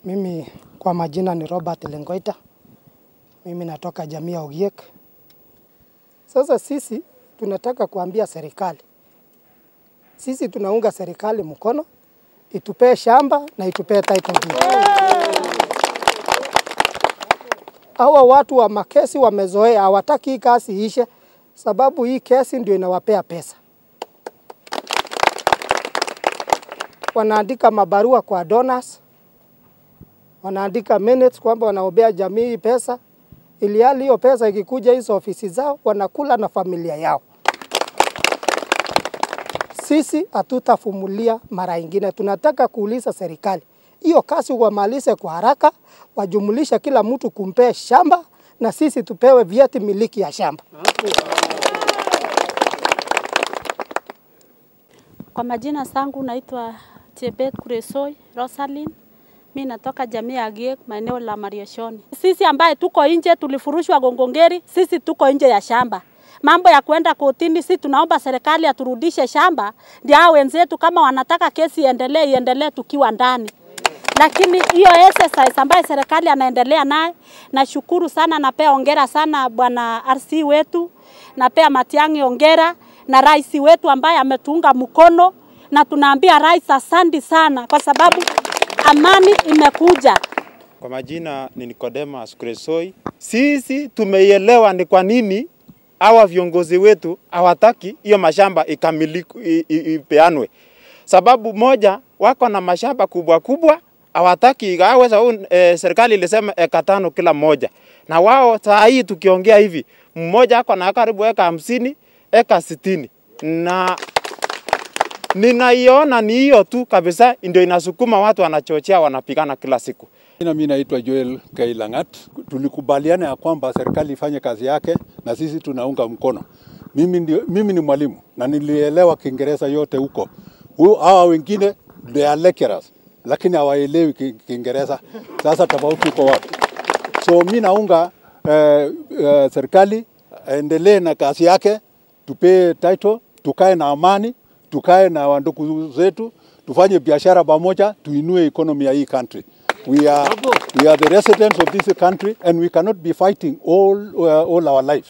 Mimi kwa majina ni Robert Lengoita. Mimi natoka jamii ya Ogiek. Sasa sisi tunataka kuambia serikali, sisi tunaunga serikali mkono itupee shamba na itupee title deed. Hawa watu wa makesi wamezoea, hawataki hii kazi iishe, sababu hii kesi ndio inawapea pesa. Wanaandika mabarua kwa donors, wanaandika minutes kwamba wanaombea jamii hii pesa, ili hali hiyo pesa ikikuja hizo ofisi zao wanakula na familia yao. Sisi hatutafumulia mara ingine, tunataka kuuliza serikali hiyo kazi wamalize kwa haraka, wajumulisha kila mtu kumpea shamba na sisi tupewe vyeti miliki ya shamba. Kwa majina zangu naitwa Chebet Kuresoi Rosalyn. Mi natoka jamii ya Giek maeneo la Mariashoni. Sisi ambaye tuko nje tulifurushwa Gongongeri, sisi tuko nje ya shamba. Mambo ya kwenda kotini, si tunaomba serikali aturudishe shamba, ndio hao wenzetu kama wanataka kesi iendelee, iendelee tukiwa ndani. Lakini hiyo exercise ambayo serikali anaendelea naye, nashukuru sana, napea ongera sana bwana RC wetu, napea Matiang'i ongera na rais wetu ambaye ametuunga mkono, na tunaambia rais asante sana kwa sababu amani imekuja. Kwa majina ni Nicodemus Kuresoi. Sisi tumeielewa ni kwa nini hawa viongozi wetu hawataki hiyo mashamba ikamiliku i- i- ipeanwe. Sababu moja, wako na mashamba kubwa kubwa hawataki igawe. Sababu e, serikali ilisema eka tano kila mmoja, na wao saa hii tukiongea hivi, mmoja ako na karibu eka hamsini eka sitini na ninaiona ni hiyo tu kabisa ndio inasukuma watu wanachochea wanapigana kila siku. Jina mimi naitwa Joel Kailangat. Tulikubaliana ya kwamba serikali ifanye kazi yake na sisi tunaunga mkono. Mimi, ndio, mimi ni mwalimu na nilielewa Kiingereza yote huko. Hu- Hawa wengine they are lecturers lakini hawaelewi Ki- Kiingereza. Sasa tofauti iko wapi? So mi naunga eh, eh, serikali aendelee na kazi yake, tupee title, tukae na amani, tukae na wandugu zetu, tufanye biashara pamoja, tuinue economy ya hii country. We are, we are the residents of this country and we cannot be fighting all, uh, all our lives.